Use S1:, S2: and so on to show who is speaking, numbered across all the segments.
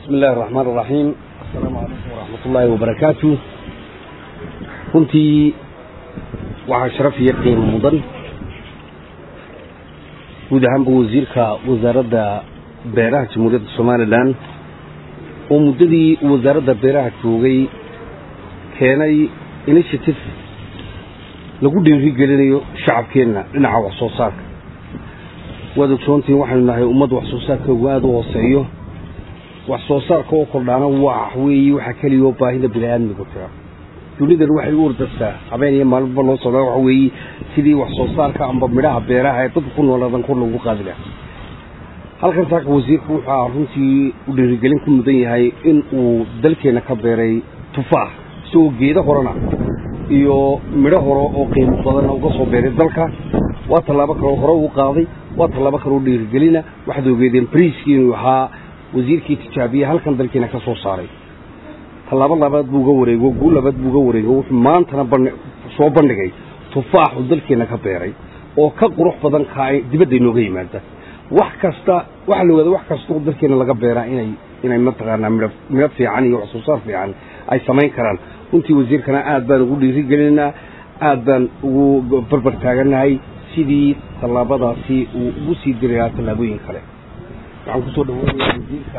S1: bismi illahi araxmaan araxiim assalaamu calaykum waraxmat ullaahi wabarakaatu runtii waxaa sharaf iyo qiimo mudan guud ahaanba wasiirka wasaaradda beeraha jamhuuriyadda somalilan oo muddadii wasaaradda beeraha joogay keenay initiative lagu dhiirigelinayo shacabkeenna dhinaca wax soo saarka waad ogsoontihiin waxaynu nahay ummad wax soo saarkoogu aada u hooseeyo wax soo saarka oo kordhaana wax weeye waxaa keliya oo baahida bini aadmiga jira dunidan waxay u ordastaa habeen iyo maalinba loo socdaa waxa weeye sidii wax soo saarka amba midhaha beeraha ee dadka ku noolaadan kor lagu qaadi laha halkan saaka wasiirku wuxuu runtii u dhiirigelin ku mudan yahay in uu dalkeenna ka beeray tufaax isagoo geedo horena iyo midho hore oo qiimo badanna uga soo beeray dalka waa tallaabo kaloo hore uu qaaday waa tallaabo kaloo dhiirigelina waxaad ogeedeen briiskii inuu ahaa wasiirkii tijaabiye halkan dalkiina ka soo saaray tallaabo labaad buu uga wareego guul labaad buu uga wareego wuxuu maantana soo bandhigay tufaaxu dalkeenna ka beeray oo ka qurux badan kaa dibadda inooga yimaada wax kasta waxaa la ogaada wax kastao dalkeenna laga beeraa inay inay mataqaanaa midho midho fiican iyo wax soo saar fiican ay samayn karaan runtii wasiirkana aad baan ugu dhiirigelinaynaa aad baan ugu barbar taagannahay sidii tallaabadaasi uu ugu sii diri lahaa tallaabooyin kale waxaan kusoo dhaweynaya wasiirka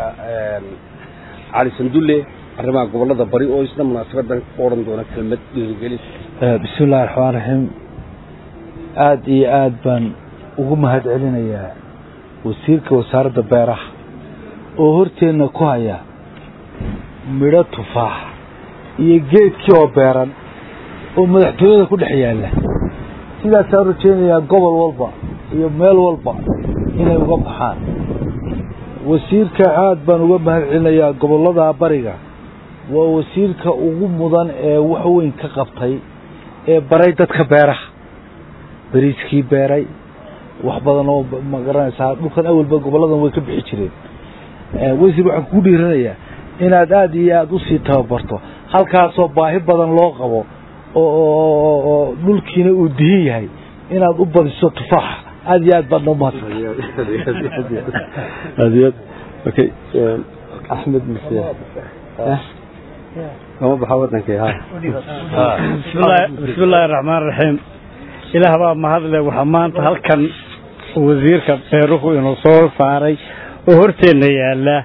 S1: cali sandulle arrimaha gobollada bari oo isna munaasabadan ku odhan doona kelmad dhiirigelin
S2: bismi illahi raxmaan raxiim aada iyo aada baan ugu mahad celinayaa wasiirka wasaaradda beeraha oo horteenna ku haya midho tufaax iyo geedkii oo beeran oo madaxtooyada ku dhex yaalla sidaasaan rajaynayaa gobol walba iyo meel walba inay uga baxaan wasiirka aada baan uga mahad celinayaa gobollada bariga waa wasiirka ugu mudan ee wax weyn ka qabtay ee baray dadka beeraha beriiskii beeray wax badan oo ma garanaysaa dhulkan awalba gobolladan way ka bixi jireen wasiir waxaan kugu dhiiranayaa inaad aada iyo aada usii tababarto halkaasoo baahi badan loo qabo oo dhulkiina uu dihin yahay inaad u badiso tufaaxa aada iyo aad baad noo mahadsan
S3: okay axmed mise kama baxa wadankii ha
S4: bismi illaahi raxmaan raxiim ilaah baa mahadle waxaa maanta halkan wasiirka beeruhu inuu soo saaray oo horteenna yaalla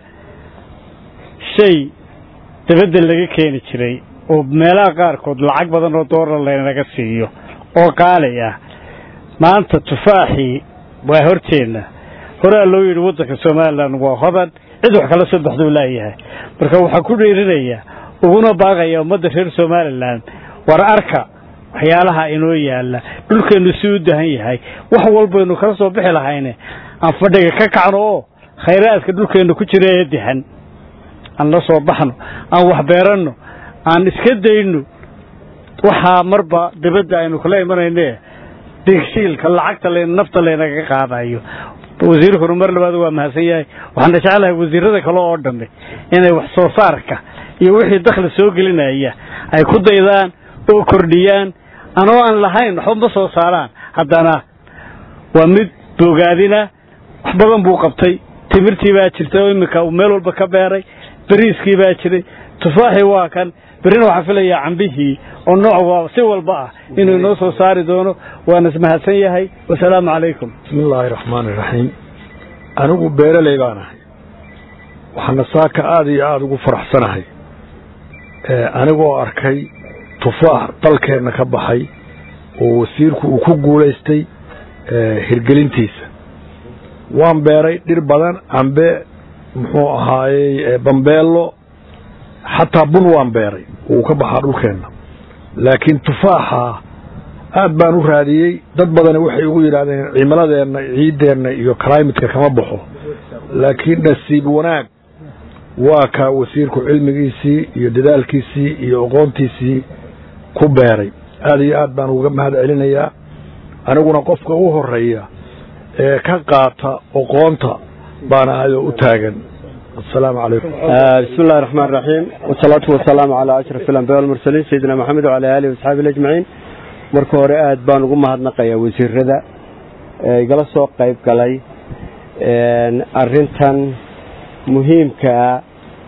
S4: shay dabadda laga keeni jiray oo meelaha qaarkood lacag badan oo doolar laynaga siiyo oo qaali ah maanta tufaaxii waa horteenna horaa loo yidhi waddanka somalilan waa hodan cid wax kala soo baxduu laayahay marka waxaan ku dhiirinayaa uguna baaqaya ummadda reer somalilan war arka waxyaalaha inoo yaalla dhulkeennu si u dahan yahay wax walbaynu kala soo bixi lahayne aan fadhiga ka kacno oo khayraadka dhulkeennu ku jira ee dahan aan la soo baxno aan wax beeranno aan iska dayno waxaa marba dibadda aynu kala imanayne digshiilka lacagta l nafta laynaga qaadayo wasiirkuna mar labaad waa mahadsan yahay waxaana jeclahay wasiirada kale oo dhamme inay wax soo saarka iyo wixii dakhli soo gelinaya ay ku daydaan oo kordhiyaan anoo aan lahayn waxba ma soo saaraan haddana waa mid boogaadina wax badan buu qabtay timirtii baa jirta oo iminka uu meel walba ka beeray beriiskii baa jiray tufaaxii waa kan berrina waxaan filayaa cambihii oo nooc si walba ah inuu inoo soo saari doono waana ismahadsan yahay wasalaamu calaykum
S5: bismi illaahi raxmaani raxiim anigu beeraley baan ahay waxaana saaka aada iyo aada ugu faraxsanahay anigoo arkay tufaax dalkeenna ka baxay oo wasiirku uu ku guulaystay hirgelintiisa waan beeray dhir badan cambe muxuu ahaayey bambeello xataa bun waan beeray uu ka baxaa dhulkeenna laakiin tufaaxa aad baan u raadiyey dad badani waxay ugu yidhaahdeen cimiladeenna ciiddeenna iyo climatka kama baxo laakiin nasiib wanaag waa kaa wasiirku cilmigiisii iyo dadaalkiisii iyo aqoontiisii ku beeray aad iyo aad baan uga mahad celinayaa aniguna qofka u horeeya ee ka qaata aqoonta baan ahay oo u taagan السلام عليكم
S3: بسم الله الرحمن الرحيم والصلاة والسلام على أشرف الأنبياء والمرسلين سيدنا محمد وعلى آله وصحبه أجمعين marka hore aad baan ugu mahadnaqayaa wasiirada igala soo qayb galay arintan muhiimkaa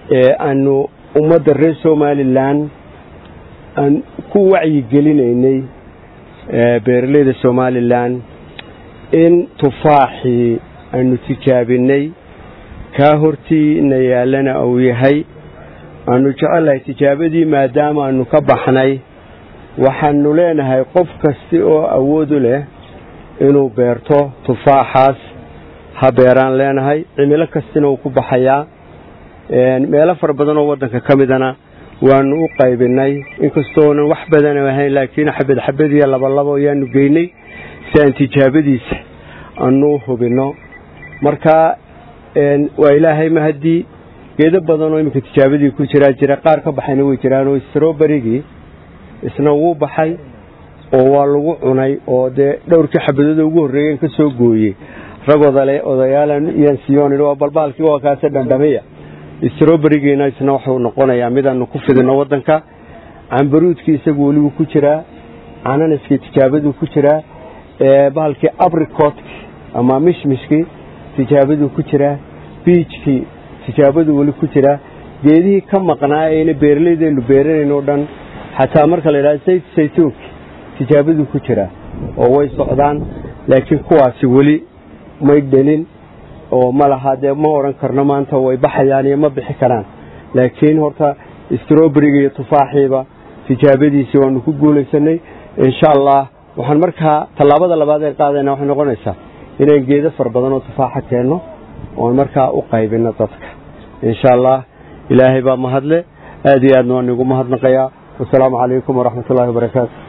S3: ee aanu ummadda reer somalilan aan ku wacyigelinaynay beeraleyda somalilan in tufaaxii aanu tijaabinay kaa hortiina yaallana uu yahay aanu jecellahay tijaabadii maadaama aanu ka baxnay waxaanu leenahay qof kasta oo awoodu leh inuu beerto tufaaxaas ha beeraan leenahay cimilo kastina uu ku baxayaa meelo fara badan oo waddanka ka midana waanu u qaybinay inkastoonan wax badan ahayn laakiin xabad xabadiyo labalabo ayaanu geynay si aan tijaabadiisa aanu u hubinno marka waa ilaahay mahadii geedo badan oo iminka tijaabadii ku jiraa jira qaar ka baxayna way jiraan oo stroberigii isna wuu baxay oo waa lagu cunay oo dee dhowrkii xabadooda ugu horreeyeen ka soo gooyey rag odale odayaalan iyaan siyoon waa balbaalkii waa kaase dhandhamiya stroberigiina isna wuxuu noqonayaa midaanu ku fidino waddanka cambaruudkii isagu welibu ku jiraa cananaskii tijaabaduu ku jiraa bahalkii abricotki ama mishmishkii tijaabaduu ku jiraa biijkii tijaabaduu weli ku jiraa geedihii ka maqnaa ayna beeraleydeenu beeranayn oo dhan xataa marka la yidhahdo sayt saytuunki tijaabaduu ku jiraa oo way socdaan laakiin kuwaasi weli may dhelin oo ma laha dee ma odhan karno maanta way baxayaan iyo ma bixi karaan laakiin horta stroberiga iyo tufaaxiiba tijaabadiisii waanu ku guulaysanay insha allah waxaan markaa tallaabada labaad ee qaadayna waxay noqonaysaa inaan geedo fara badan oo tufaaxa keenno oon markaa u qaybino dadka insha allah ilaahay baa mahadle aad iyo aadna waan igu mahadnaqayaa wasalaamu calaykum waraxmat ullahi wabarakaatu